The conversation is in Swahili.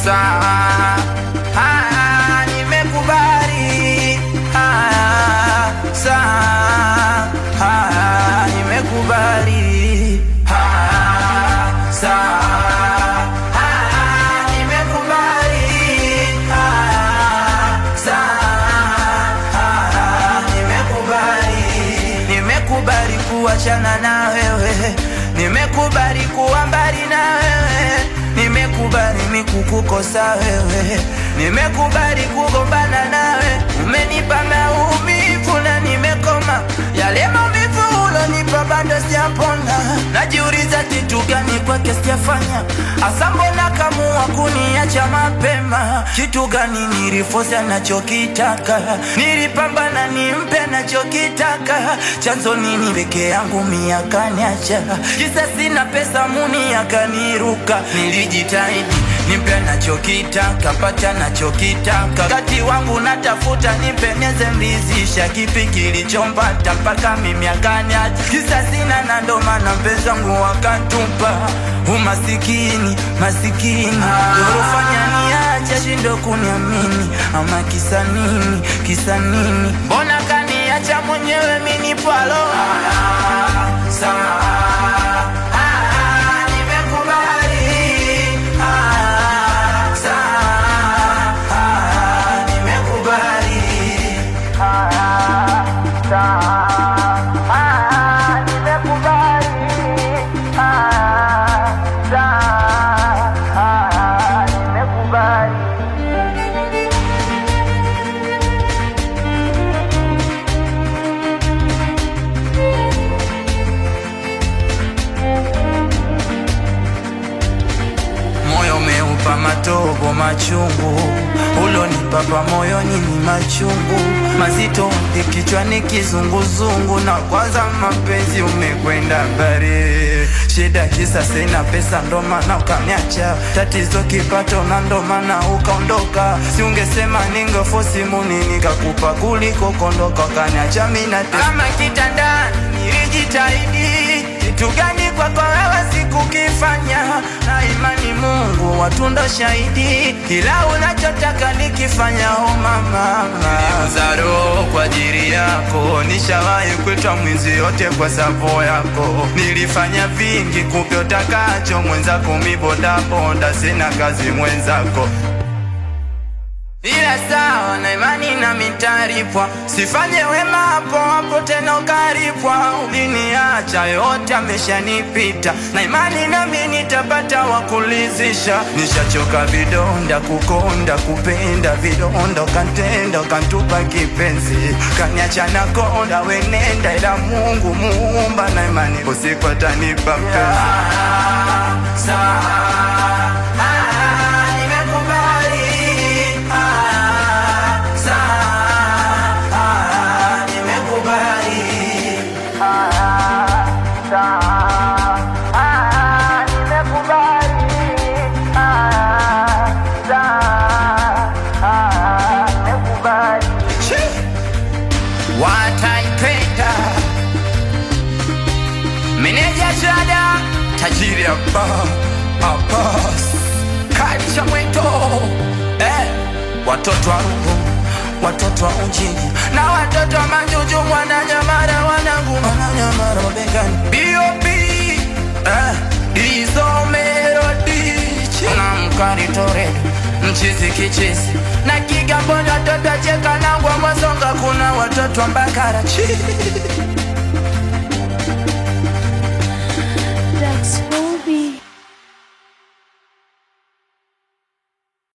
sawa ah, nimekubali ah, sawa ah, nimekubali ah, sawa ah, nimekubali ah, sawa ah, nimekubali nimekubali kuachana na wewe nimekubali kuwa mbali na wewe nimekubali mikukukosa wewe nimekubali kugombana nawe umenipa maumivu na nimekoma yale maumivu ulonipa bado sijapona najiuliza kitu gani kwake sijafanya hasa mbona kamua kuniacha mapema kitu gani nilifosa nachokitaka nilipambana nimpe nachokitaka chanzo nini peke yangu miakaniacha kisa sina pesa muni akaniruka nilijitahidi nimpe nachokitaka pata nachokitaka kati wangu natafuta nipeneze mlizisha kipi kilichompata mpaka mimi akaniacha kisa sina na ndo maana mpenzi wangu wakatupa umasikini masikini dorofanya niacha shindo kuniamini ama kisa nini kisa nini mbona kaniacha mwenyewe minipwalo sawa Ah, nimekubali. Ah, sawa. Ah, nimekubali. Ah, sawa. Ah, nimekubali. Ah, sawa. Ah, nimekubali. moyo umeupa matobo machungu ulonipapa moyoni ni machungu mazito kichwani kizunguzungu na kwanza mapenzi umekwenda mbali shida kisa sina pesa ndo maana ukaniacha tatizo kipato na ndo maana ukaondoka si ungesema ningefosi muni nikakupa kuliko kondoka ukaniacha mina kama kitandani nilijitahidi kitu gani kwako wewe sikukifanya na imani Mungu watunda shahidi kila unachotaka nikifanya oh mama niliuza roho kwa ajili yako nishawahi kuitwa mwizi yote kwa sapo yako nilifanya vingi kupe utakacho mwenzako mibodaboda sina kazi mwenzako ila sawa na imani na mitaripwa sifanye wema hapo hapo tena ukaripwa uliniacha yote ameshanipita na imani nami nitapata wakulizisha nishachoka vidonda kukonda kupenda vidonda ukantenda ukantupa kipenzi kaniacha na konda wenenda ila mungu muumba na imani usiku atanipa mpenzi nimekubali Ah, sawa. Ah, nimekubali. Ah, sawa. Ah, nimekubali. Ah, sawa. Ah, nimekubali. wataipenda meneja jada tajiri hapa Abbas Kalicha mweto eh, watoto wa Rungu watoto wa Ujiji na watoto wa Manjuju Mwananyamara wanangu Mwananyamara mabegani B.O.B eh, hizo melodi na mkari Toredo mchizi kichizi na Kigamboni watoto wa cheka na ngwa Mwasonga kuna watoto wa Mbakara Chi.